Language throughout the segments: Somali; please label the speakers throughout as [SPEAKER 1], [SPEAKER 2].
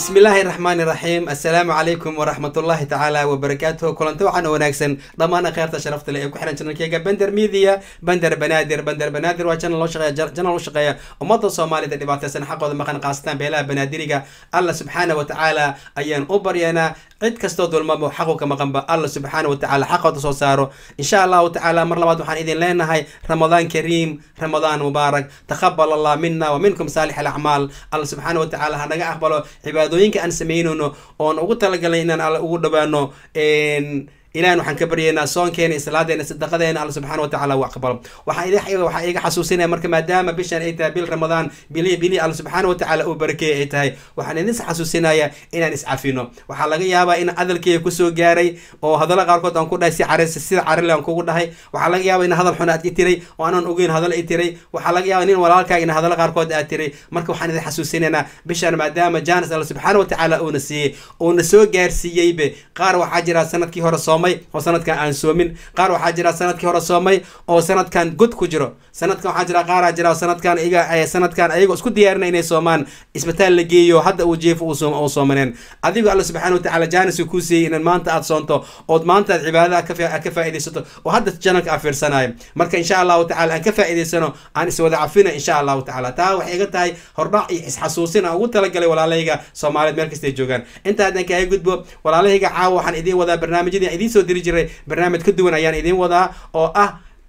[SPEAKER 1] bismi illaahi raxmaani raxiim assalaamu calaykum waraxmatullaahi tacaala wabarakaatuhu kulanti waxaana wanaagsan dhammaan akheerta sharafta leh ee ku xihan janalkeyga bender media bender banaadir bender banaadir waa janal loo shaqeeya janal u shaqeeya ummadda soomaalida dhibaataysan xaqooda maqan qaasatan beelaha banaadiriga alla subxaana wa tacaala ayaan u baryanaa cid kastoo dulmamo xaqu ka maqanba alla subxaana wa tacaala xaqooda soo saaro insha allahu tacaala mar labaad waxaan idin leenahay ramadaan kariim ramadaan mubaarak taqabal allah mina wa minkum saalix alacmaal alla subxaana wa tacaala ha naga aqbalo cibaadooyinka aan sameynayno oon ugu talagalnay inaan alla ugu dhawaano ilahan waxaan ka baryaynaa soonkeena islaadeena sadaqadeena alla subxana wa tacala uu aqbalo waxaa idin waxaa iga xasuusinaya marka maadaama bishan ay tahay bil ramadaan bili bili alla subxaana wa tacaala uu barakeeye ay tahay waxaan idin xasuusinaya inaan iscafino waxaa laga yaabaa in hadalkeyga kusoo gaaray oo hadalla qaarkood aan ku dhahay si caris sida carile aan kugu dhahay waxaa laga yaaba in hadal xun aad i tiray oo aanan ogeyn hadal i tiray waxaa laga yaaba nin walaalkaaga in hadalla qaarkood aad tiray marka waxaan idin xasuusinaynaa bishan maadaama jaanis alla subxaana wa tacaala uuna siiyey uuna soo gaarsiiyeybe qaar waxaa jira sanadkii hore soomay oo sanadkan aan soomin qaar waxaa jira sanadkii hore soomay oo sanadkan god ku jiro sanadkan waxaa jira qaaraa jira sanadkan iga sanadkan ayagoo isku diyaarina inay soomaan isbitaal la geeyo hadda uu jiefo uu soomaneen adigo alla subxana wa tacala jaanis uu kuu siiyey inaad maanta aad soonto ood maanta aad cibaadada ka faaidaysato oo hadda janalka aa fiirsanayo marka insha allahu tacala aan ka faa'idaysano aan iswada cafina insha allahu tacala taa waxay iga tahay hordhac iyo isxasuusin aan ugu talagalay walaalahayga soomaaliyeed meel kastay joogaan intaadan kaga gudbo walaalahayga caawa waxaan idiin wadaa barnaamijyadii aan idiin soo diri jiray barnaamij ka duwan ayaan idiin wadaa oo ah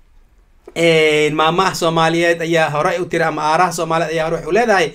[SPEAKER 1] maamaha soomaaliyeed ayaa hore u tiri ama aaraha soomaaliyeed ayaa hore waxu leedahay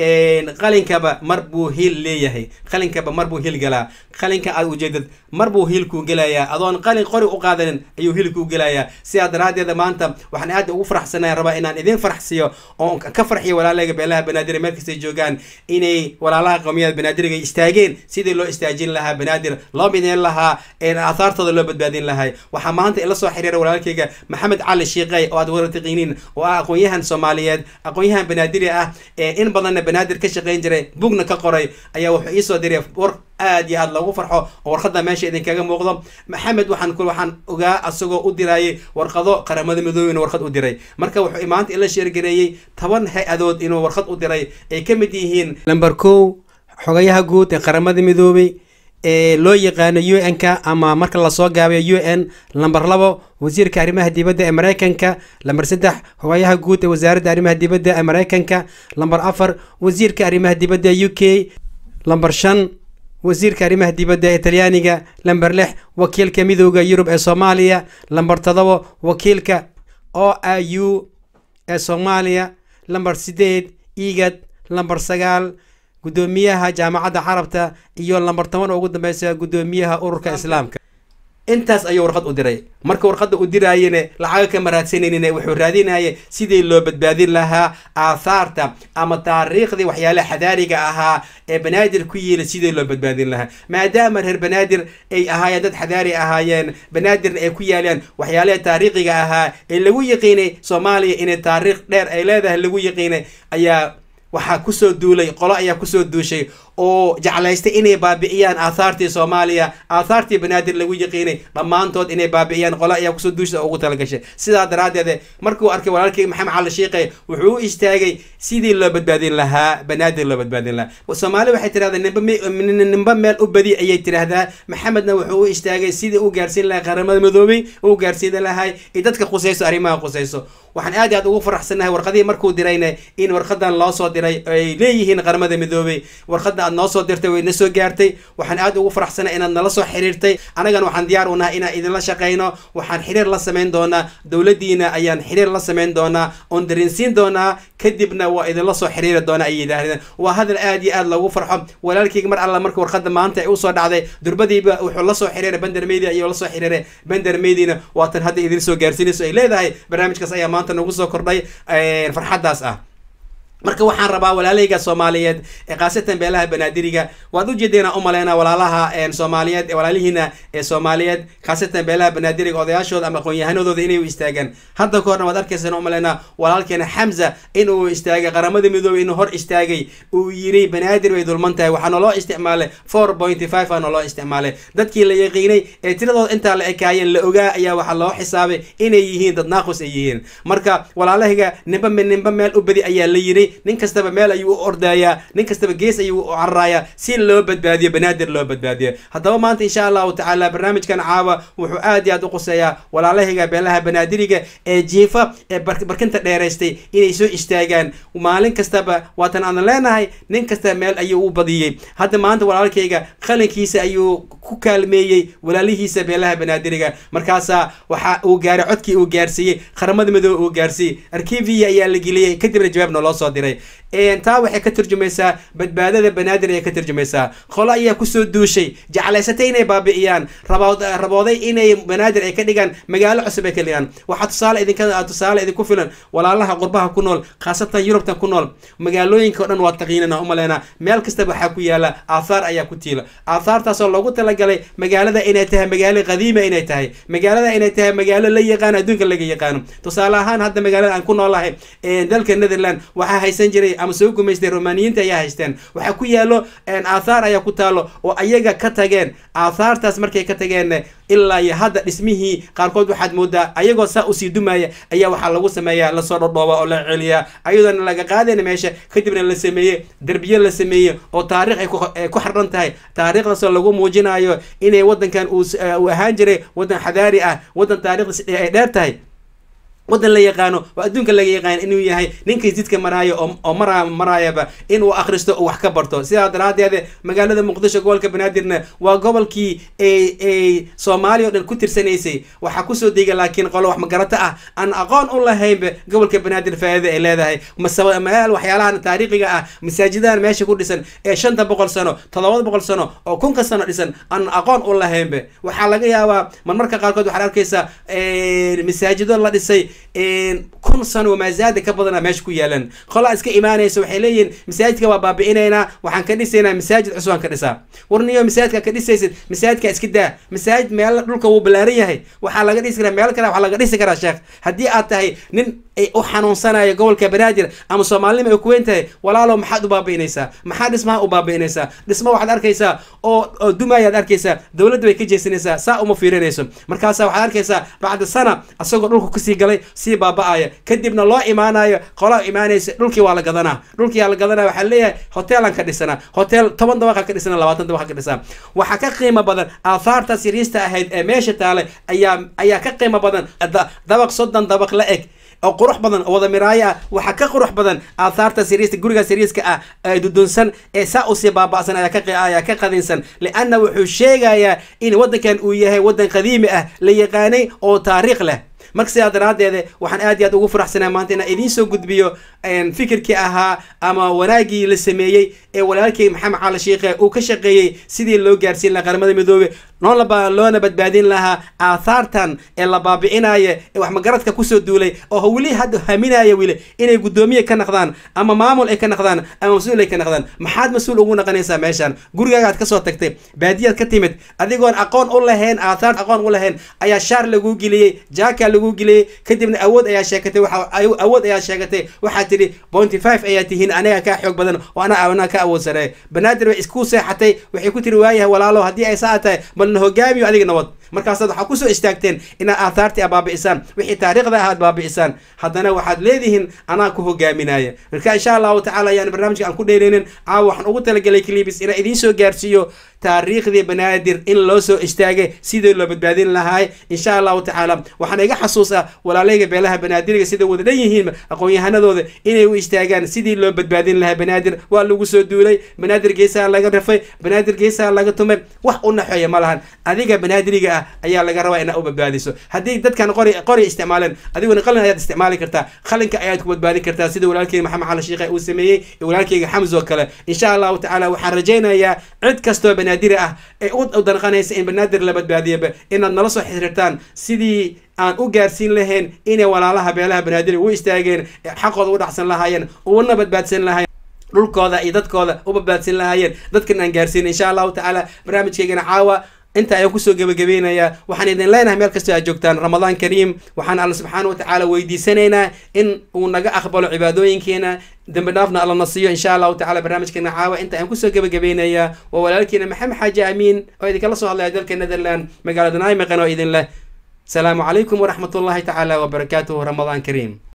[SPEAKER 1] qalinkaba mar buu hiil leeyahay qalinkaba mar buu hiil galaa qalinka aad ujeedad mar buu hiilkuu gelayaa adoon qalin qori u qaadanin ayuu hiilkuu gelayaa sidaa daraaddeeda maanta waxaan aad ugu faraxsanaya rabaa inaan idin faraxsiiyo oo ka farxiyo walaalahayga beelaha banaadir meel kastay joogaan inay walaalaha qowmiyada banaadiriga istaageen sidii loo istaajin lahaa banaadir loo mideyn lahaa aahaartooda loo badbaadin lahay waxaa maanta ila soo xiriira walaalkayga maxamed cali shiiqey oo aad wada taqiiniin oo ah aqoon-yahan soomaaliyeed aqoon-yahan banaadiri ah ee in badanna banaadir ka shaqayn jiray bugna ka qoray ayaa wuxuu iisoo diray war aad iyo aad loogu farxo oo warqadda meesha idinkaga muuqdo maxamed waxaan ku waxaan ogaa asagoo u diraayay warqado qaramada midoobeyna warqad u diray marka wuxuu maanta ila sheergareeyey toban hay-adood inuu warqad u diray ay ka mid yihiin lamber kow xogayaha guud ee qaramada midoobey ee loo yaqaano u n ka ama marka lasoo gaabayo u n lamber labo wasiirka arrimaha dibadda ee mareykanka lamber saddex hogayaha guud ee wasaaradda arrimaha dibadda ee mareykanka lamber afar wasiirka arrimaha dibadda ee u k lamber shan wasiirka arrimaha dibadda ee talyaaniga lamber lix wakiilka midooda yurub ee soomaaliya lamber todobo wakiilka o a u ee soomaaliya lamber sideed igad lamber sagaal guddoomiyaha jaamacadda carabta iyo lamber toban oo ugu dambeysa guddoomiyaha ururka islaamka intaas ayuu warqad u diray marka warqadda u diraayene lacaga kama raadsanaynin wuxuu raadinaya sidii loo badbaadin lahaa aathaarta ama taariikhdii waxyaalaha xadaariga ahaa ee banaadir ku yiila sidii loo badbaadin lahaa maadaama reer banaadir ay ahaayeen dad xadaari ahaayeen banaadirna ay ku yaalaan waxyaalaha taariikhiga ahaa ee lagu yaqiinay soomaaliya inay taariikh dheer ay leedahay lagu yaqiinay ayaa waxaa kusoo duulay qolo ayaa kusoo duushay oo jeclaystay inay baabi'iyaan aathaartii soomaaliya aathaartii banaadir lagu yaqiinay dhammaantood inay baabi'iyaan qolo ayaa kusoo duushay oo ugu talagashay sidaa daraaddeed markuu arkay walaalkeyga maxamed cali shiiqe wuxuu u istaagay sidii loo badbaadin lahaa banaadir loo badbaadin lahaa soomaali waxay tirahdaa nimba nimba meel u badi ayay tiraahdaa maxamedna wuxuu u istaagay sidii u gaarsiin lahay qaramada midoobey u gaarsiin lahay iyo dadka khusayso arrimaha khusayso waxaan aad i aad ugu faraxsannahay warqadihii markuu dirayna in warqadan loo soo diray ay leeyihiin qaramada midoobey warqadda aad noo soo dirtay wayna soo gaartay waxaan aad ugu faraxsanay inaad nala soo xiriirtay anagana waxaan diyaar u nahay inaan idinla shaqayno waxaan xiriir la samayn doonaa dowladdiina ayaan xiriir la samayn doonaa oon darinsiin doonaa kadibna waa idinla soo xiriiri doonaa ay yidhaahdeen waa hadal aad iyo aad loogu farxo walaalkeyga mar alla marka warqadda maanta ay usoo dhacday durbadiiba wuxuu la soo xiriiray bender media iyo la soo xiriiray bender mediana waatan hadda idin soo gaarsiinayso ay leedahay barnaamijkaas ayaa maanta nagu soo kordhay farxaddaas ah marka waxaan rabaa walaalahayga soomaaliyeed ee khaasatan beelaha banaadiriga waad ujeedeenaa umaleyna walaalaha soomaaliyeed walaalihiina ee soomaaliyeed khaasatan beelaha banaadiriga odayaashooda ama aqoon-yahanadooda inay u istaagaan hadda ka horna waad arkaysaan umaleyna walaalkeena xamza in uu istaagay qaramada midoobey inuu hor istaagay uu yiri banaadir bay dulman tahay waxaana loo isticmaalay four pointy five aana loo isticmaalay dadkii la yaqiinay ee tiradooda intaa la ekaayeen la ogaa ayaa waxaa loo xisaabay inay yihiin dad naaqus ay yihiin marka walaalahayga nimba nimba meel u badi ayaa la yiri nin kastaba meel ayuu u ordayaa nin kastaba gees ayuu u cararayaa si loo badbaadiyo banaadir loo badbaadiyo haddaba maanta insha allahu tacaala barnaamijkan caawa wuxuu aad iyo aad u quseeyaa walaalahayga beelaha banaadiriga ee jiifa ee barkinta dheeraystay inay soo istaagaan maalin kastaba waatan aan leenahay nin kasta meel ayuu u badiyey hadda maanta walaalkayga qalinkiisa ayuu ku kaalmeeyey walaalihiisa beelaha banaadiriga markaasaa waxa uu gaaray codkii uu gaarsiiyey qaramada midoobe uu gaarsiiyey arkiviya ayaa la geliyey kadibna jawaabna loo soo diray taa waxay ka turjumaysaa badbaadada banaadir ayay ka turjumaysaa qolo ayaa kusoo duushay jeclaysatay inay baabi'iyaan rabooday inay banaadir ay ka dhigaan magaalo cusub ay ka dhigaan waxaa tusaale idinka tusaale idinku filan walaalaha qurbaha ku nool khaasatan yurubtan ku nool magaalooyinka o dhan waa taqiinana umaleynaa meel kastaba waxaa ku yaala aathaar ayaa ku tiila aathaartaasoo loogu talagalay magaalada inay tahay magaalo qadiima inay tahay magaalada inay tahay magaalo la yaqaano adduunka laga yaqaano tusaale ahaan hadda magaalada aan ku noolahay dalka netherland waxaa haysan jiray ama soo gumaystay romaniyiinta ayaa haysteen waxaa ku yaalo aathaar ayaa ku taalo oo ayaga ka tageen aathaartaas markay ka tageen ilaa iyo hadda dhismihii qaarkood waxaad moodaa ayagoo saa usii dumaya ayaa waxaa lagu sameeyaa lasoo dhodhooba oo la celiyaa ayadoona laga qaadayna meesha kadibna la sameeye derbiye la sameeye oo taarikh ay ku xardhan tahay taariikhdaasoo lagu muujinayo inay waddankan uu ahaan jiray waddan xadaari ah waddan taarikhdas ay dheer tahay waddan la yaqaano oo adduunka laga yaqaan inuu yahay ninkii jidka maraayo oo mara maraayaba inuu akhristo oo wax ka barto sidaa daraadeed magaalada muqdisho gobolka banaadirna waa gobolkii ay soomaaliya o dhan ku tirsanaysay waxaa kusoo dega laakiin qolo wax magarato ah aan aqoon u lahaynba gobolka banaadir faa'iida ay leedahay meel waxyaalahan taariikhiga ah masaajidahan meesha ku dhisan ee shanta boqol sano toddobada boqol sano oo kunka sano dhisan aan aqoon u lahaynba waxaa laga yaabaa marmarka qaarkood waxaad arkaysaa masaajido la dhisay kun sano maazaada ka badana meesha ku yaalan qolaa iska imaanaysa waxay leeyihiin masaajidka waa baabi'inaynaa waxaan ka dhisaynaa masaajid cusub aan ka dhisaa warniyo masaajidka ka dhisaysid masaajidka iska daa masaajid meel dhulka wuu ballaaran yahay waxaa laga dhisi karaa meel kale waxaa laga dhisi karaa sheekh haddii aad tahay nin u xanuunsanayo gobolka banaadir ama soomaalinima ay ku weyn tahay walaalow maxaad u baabi'inaysaa maxaa dhismaha u baabi'inaysaa dhisma waxaad arkaysaa oo oo dumaayaad arkaysaa dowladda bay ka jeesanaysaa saa uma fiirinayso markaasa waxaad arkaysaa bacda sana asagoo dhulka kusii galay sii baaba'aya kadibna loo imaanayo qolaa imaanaysa dhulkii waa la gadanaa dhulkii waa la gadanaa waxaa leeyahay hoteelaan ka dhisanaa hotel toban dabaqa ka dhisana labaatan dabaqa ka dhisaa waxaa ka qiimo badan aahaartaas yariista ahayd ee meesha taale ayaa ayaa ka qiimo badan dabaq soddon dabaq la eg oo qurux badan oo wada miraayo ah waxaa ka qurux badan aathaarta siriista guriga siriiska ah ee dudunsan ee saa usii baaba'san ayaa ka ayaa ka qadinsan lianna wuxuu sheegayaa in waddankan uu yahay waddan qadiimi ah la yaqaanay oo taariikh leh marka sidaa daraaddeed waxaan aad iyo aad ugu faraxsanaa maanta inaan idiin soo gudbiyo fikirkii ahaa ama wanaaggii la sameeyey ee walaalkay maxamed cali shiikhe uu ka shaqeeyey sidii loo gaarsiin lahaa qaramada midoobe noolaba loona badbaadin lahaa aathaartan ee la baabi'inaya ee wax magaradka kusoo duulay oo weli hadda haminaya weli inay guddoomiye ka naqdaan ama maamul ay ka naqdaan ama mas-uul ay ka naqdaan maxaad mas-uul ugu naqanaysaa meeshaan gurigaagaad kasoo tagtay baadiyaad ka timid adigoon aqoon u lahayn aathaar aqoon u lahayn ayaa shaar laguu geliyey jaaka lagu geliyey kadibna awood ayaa sheegatay waxa awood ayaa sheegatay waxaa tidhi bointy five ayaa tihiin aniga kaa xoog badan oo ana anaa ka awood sareey banaadir way isku seexatay waxay ku tiri waayahay walaalo haddii ay saa tahay bal na hogaamiyo adiga nabad markaasaad waxaa kusoo istaagteen inaad aathaartii a baabi'isaan wixii taariikhda ahaad baabi'isaan haddana waxaad leedihiin anaa ku hogaaminaya marka insha allahu tacala ayaan barnaamijka aan ku dheereynin caawa waxaan ugu talagelay clibis inaan idiin soo gaarsiiyo taariikhdii banaadir in loo soo istaagay sidii loo badbaadin lahaay insha allahu tacaala waxaan iga xasuusa walaalayga beelaha banaadiriga sida wada dhan yihiin aqoon-yahanadooda inay u istaagaan sidii loo badbaadin lahaa banaadir waa lagu soo duulay banaadir geesaha laga rafay banaadir geesaha laga tumay wax u naxeeya ma lahan adiga banaadiriga ah ayaa laga rabaa inaad u badbaadiso haddii dadkan qori qori isticmaaleen adiguna qalin ayaad isticmaali kartaa qalinka ayaad ku badbaadin kartaa sida walaalkeyga maxamed cali shiikhe uu sameeyey iyo walaalkeyga xamz oo kale insha allahu tacaala waxaan rajaynayaa cid kastoo banaadir ah ee u danqanaysa in banaadir la badbaadiyaba inaad nala soo xiriirtaan sidii aan u gaarsiin lahayn inay walaalaha beelaha banaadir u istaageen xaqooda u dhacsan lahaayeen una badbaadsan lahayen dhulkooda iyo dadkooda u badbaadsan lahaayeen dadkan aan gaarsiin insha allahu tacaala barnaamijkeygana caawa inta ayaan kusoo gebagabeynayaa waxaan idin leenahay meel kastoo aad joogtaan ramadaan kariim waxaan alla subxaana wa tacaala weydiisanaynaa in uu naga aqbalo cibaadooyinkeena dembi dhaafna alla na siiyo insha allahu tacala barnaamijkeena caawa inta ayaan kusoo gebagabeynayaa waa walaalkiina maxamed xaaji amiin oo idinkala soo hadlaya dalka netherland magaalada naimiqan oo idin leh asalaamu calaykum waraxmat ullahi tacaala wabarakaatuhu ramadaan kariim